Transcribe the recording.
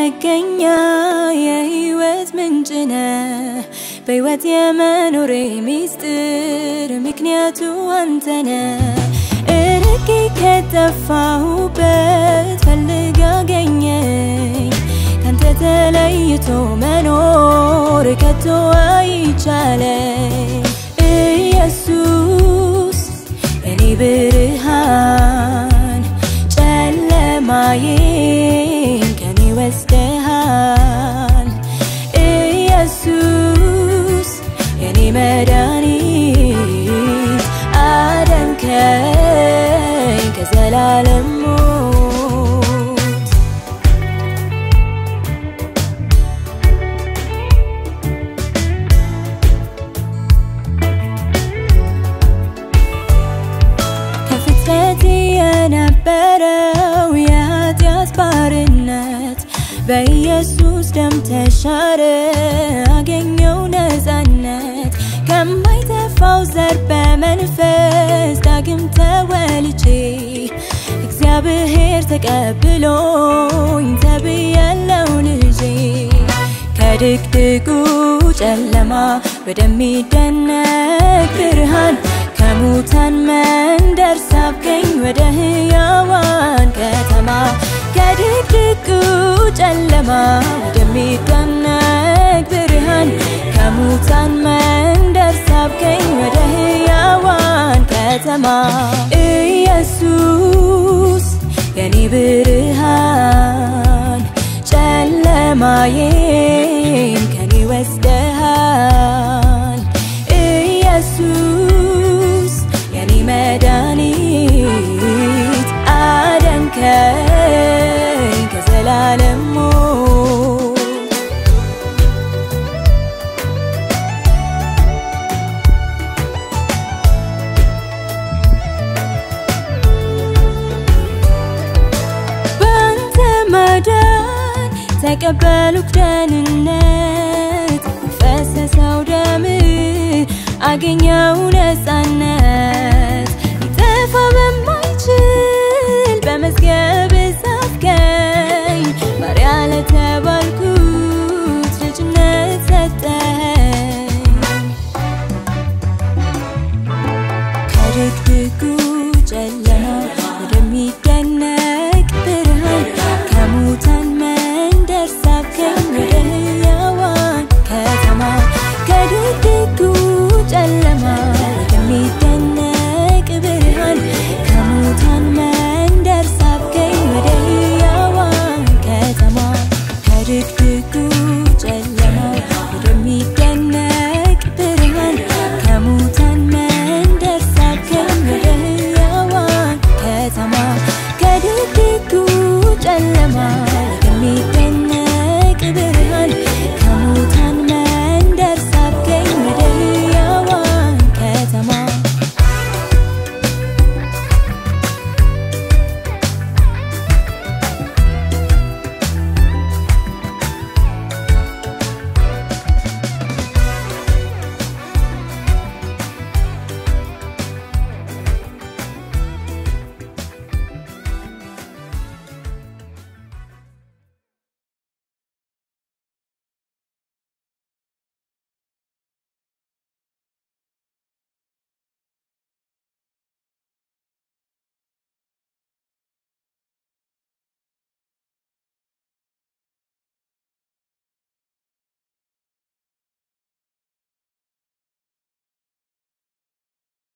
መገኛ የህይወት ምንጭ ነህ በህይወት የመኖሬ ሚስጥር ምክንያቱ አንተ ነህ እርቄ ከጠፋሁበት ፈልግ አገኘኝ ካንተ ተለይቶ መኖር ከቶ አይቻለኝ ኢየሱስ እኔ ብርሃን ጨለማዬን ከኔ ወስደሃል ኢየሱስ የኔ መድኃኒት አዳንከኝ ከዘላለም ሞት ከፍጥረት የነበረው የኃጢአት ባርነት በኢየሱስ ደም ተሻረ፣ አገኘው ነፃነት ከማይጠፋው ዘር በመንፈስ ዳግም ተወልጄ እግዚአብሔር ተቀብሎኝ ተብያለው ልጄ ከድቅድቁ ጨለማ ወደሚደነቅ ብርሃን ከሙታን መንደር ሳብከኝ ወደ ህያዋን ከተማ ከድቅድቁ ጨለማ ወደሚደነቅ ብርሃን ከሙታን መንደር ሳብከኝ ወደ ህያዋን ከተማ ኢየሱስ የኔ ብርሃን ጨለማዬን ከኔ ወስደሃል ኢየሱስ የኔ መድኃኒት አዳንከኝ ከዘላለም ሞት በአንተ ማዳን ተቀበልኩ ደህንነት ፈሰሰው ደም አገኘው ነፃነት ሊጠፋ በማይችል በመዝገብ ጻፍከኝ ባሪያ ለተባል